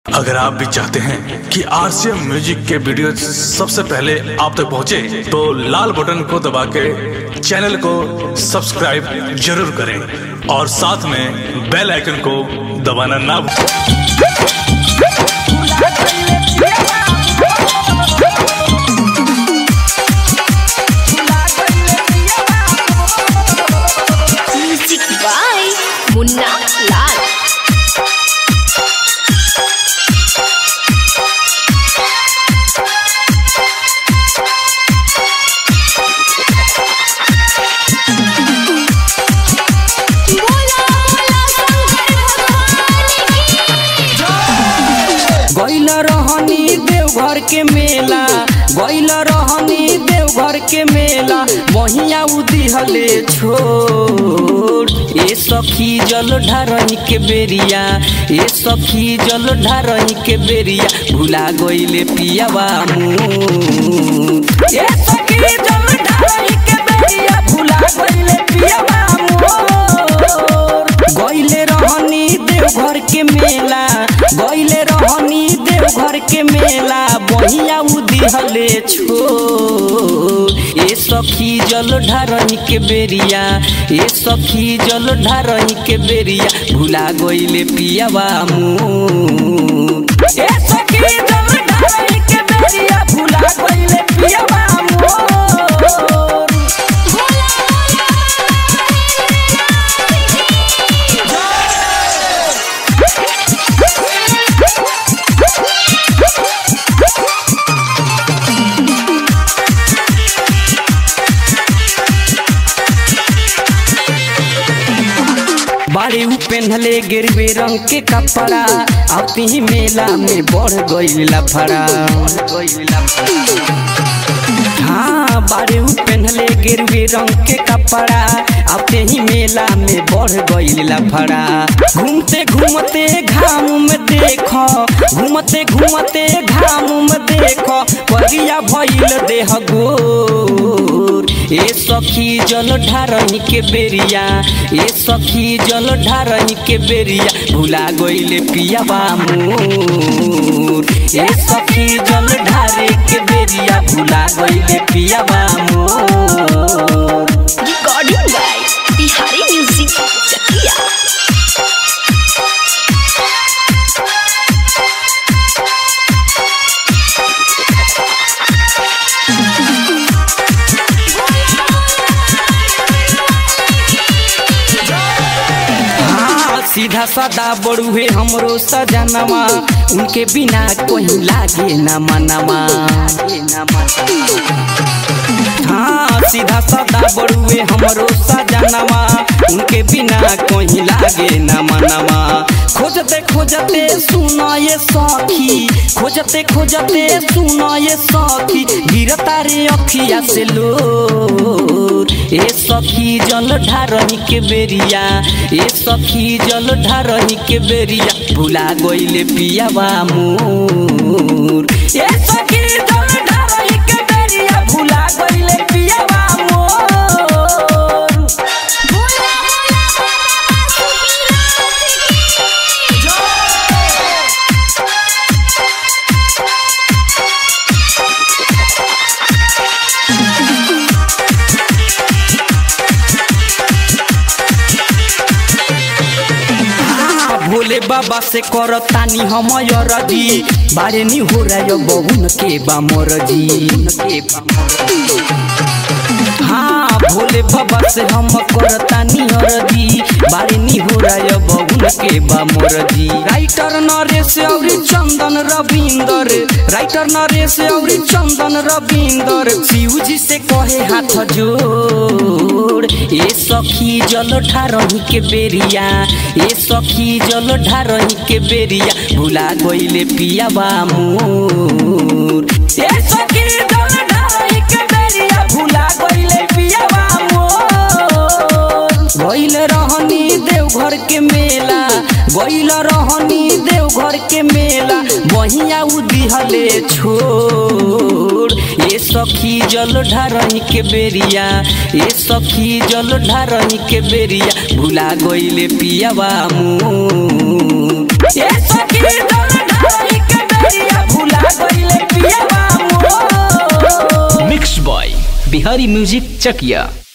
अगर आप भी चाहते हैं कि आरसीएम म्यूजिक के वीडियो सबसे पहले आप तक पहुंचे, तो लाल बटन को दबा के चैनल को सब्सक्राइब जरूर करें और साथ में बेल आइकन को दबाना ना भूलें म्यूजिक बाय मुन्ना लाल बोला बोला शंकर भगवान की गैल रहनी देवघर के मेला गैल रहनी देवघर के मेला वहिया उदिहले छोड़ ए सखी जल ढारही के बेरिया ए सखी जल ढारही के बेरिया भुला गइले पियावा मुँह ए सखी जल ढारही के बेरिया भुला गइले पियावा मोर गइले रहनी देवघर के मेला गइले रहनी देवघर के मेला बहिया उदिहले छो ए सखी जल ढारही के बेरिया ए सखी जल ढारही के बेरिया भुला गइले पियावा मुँह ए सखी जल ढारही के बेरिया भुला गइले पियावा मोर बाड़े उ पेन्हले गिरवे रंग के कपड़ा आती ही मेला में बढ़ गइला फड़ा हाँ बाड़े उ पेन्हले गिरवे रंग के कपड़ा आते ही मेला में बढ़ गइला फड़ा घूमते घूमते घाम में देखो घूमते घूमते घाम में देखो परिया भइल देह गोर ए सखी जल ढारही के बेरिया ए सखी जल ढारही के बेरिया भुला गइले पियावा मोर ए सखी जल ढारे के बेरिया भुला गइले पियावा मोर recording by Bihari music Chakia हाँ सीधा सादा बड़ुए हमरो सजनवा उनके बिना कोई लागे न मनवा हाँ सीधा सादा बड़ुए हमरो सजनवा उनके बिना कोई लागे न मनवा खोजते खोजते सुना ये सखी खोजते खोजते सुना ये सखी गिरता रे अखिया से लोर ए सखी जल ढारही के बेरिया ए सखी जल ढारही के बेरिया भुला गइले पियावा मोर ए सखी जल ढारही के बेरिया भुला गइले पियावा मोर आ, भोले बाबा से कर तानी हम रजी बारे नी हो रहा बहुन के बा मरजी हाँ भोले बाबा से हम कर तानी रजी बारे नी हो रहा बहुन के बा मरजी राइटर नरेश और चंदन रविंदर राइटर नरेश और चंदन रविंदर शिव जी से कहे हाथ जोड़ ए सखी जल ढारही के बेरिया ए सखी जल ढारही के बेरिया भुला गइले पियावा मोर ए सखी जल ढारही के बेरिया भुला गइले पियावा मोर गइल रहनी देवघर के मेला गइल रहनी देवघर के मेला बहिया उदिहले छोड़ ए सखी जल ढारही के बेरिया ए सखी जल ढारही के बेरिया भुला गइले पियावा मुँह ए सखी जल ढारही बिहारी म्यूजिक चकिया